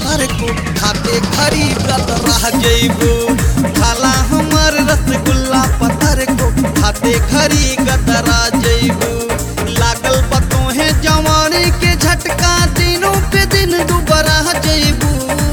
पतर को खाते खरी गत रह जइबू खाला हमर रसगुल्ला पतर को खाते खरी गत रह जइबू लागल बतोहे जवानी के झटका दिनों पे दिन दुबरा जइबू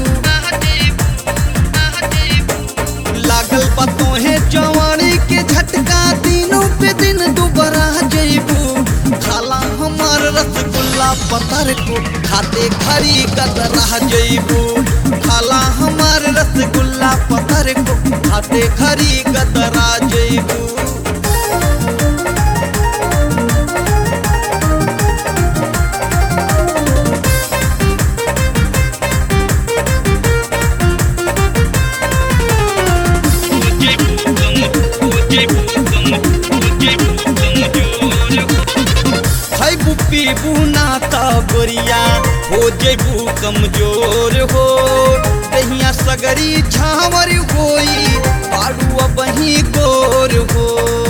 लागल बतोहे जवानी के झटका दिनों पे दिन दुबरा जइबू खाला हमार रसगुल्ला पतर को खाते खरी गत रह जइबू खाला हमार रसगुल्ला पतर को खाते खरी गत रह जइबू खैबू पीबू ना त गोरिया हो जेबू कमजोर हो दहिया सगरी झावर होई पाड़ू बही गोर हो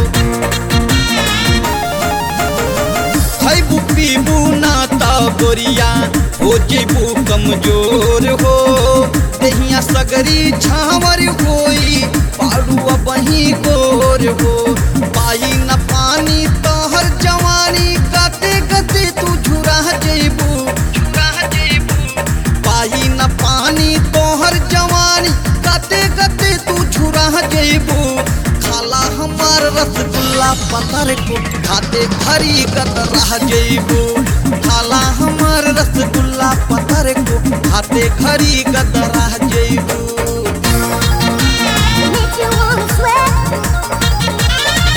खैबू पीबू ना त गोरिया हो जेबू कमजोर हो दहिया सगरी झावर होई पाड़ू बही गोर हो पाई न पानी तोहर जवानी गते गते तू झुरा जेबू पाई न पानी तोहर जवानी गते गते तू झुरा जेबू खाला हमार रसगुल्ला पतर को खाते खरी गत रह जेबू खाला हमार रसगुल्ला पतर को खाते खरी गत रह जेबू Make you wanna sweat.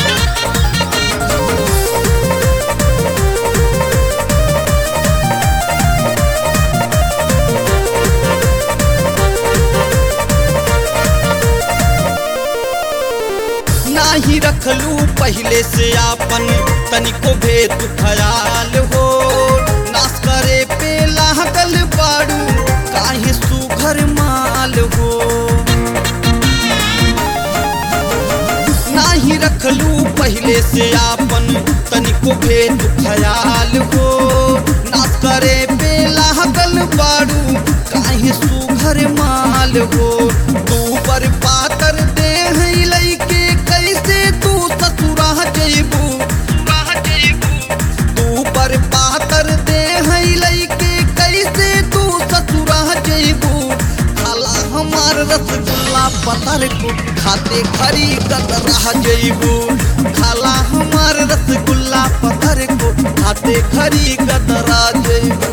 नाही रखलू पहले से आपन तनिको भेद ख्याल हो नाश करे पे लागल बाड़ू काहे सुघर माल हो नाही रखलू पहले से आपन तनिको भेद ख्याल हो नाश करे पे लागल बाड़ू काहे सुघर माल हो तू पर पातर देह लैके कैसे तू ससुरा जइबू तू पर पातर देह लैके कैसे तू ससुरा जइबू खाला हमार रसगुल्ला पतर को खाते खरी गत रह जइबू खाला हमार रसगुल्ला पतर को खाते खरी गत रह जइबू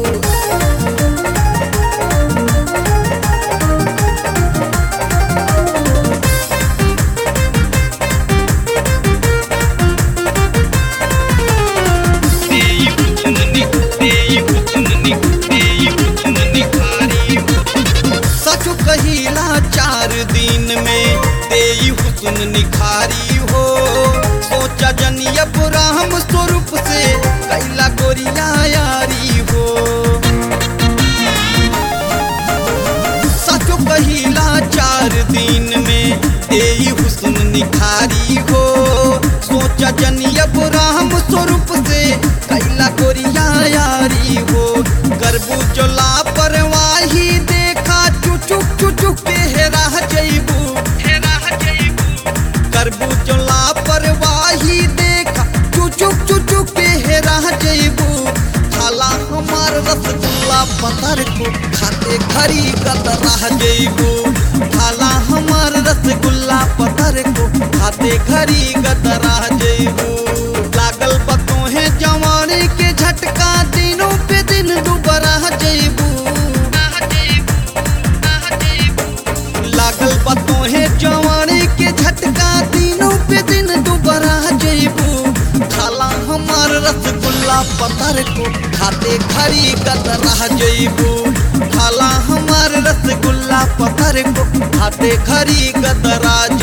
सच कहिला चार दिन में तेई हुस्न निखारी हो सोचा जनियब राम स्वरूप से कैला गोरिया यारी हो सच कहिला चार दिन में तेई हुस्न निखारी हो सोचा जनियब राम स्वरूप से कैला गोरिया यारी हो करबू जो लापरवाही देखा चुचुक चुचुक के हेरा जइबू करबू जो लापरवाही देखा चुचुक चुचुक के हेरा जइबू खाला हमार रसगुल्ला पतर को खाते खरी गत रह जइबू खाला हमार रसगुल्ला पतर को खाते खरी गत रह जइबू लागल बतोहे जवानी के झटका दिनों पे दिन दुबरा जइबू लागल बतोहे जवानी के झटका दिनों पे दिन दुबरा जइबू खाला हमार रसगुल्ला पतर को खाते खरी गत रह जइबू खाला हमार रसगुल्ला पतर को खाते खरी गत रह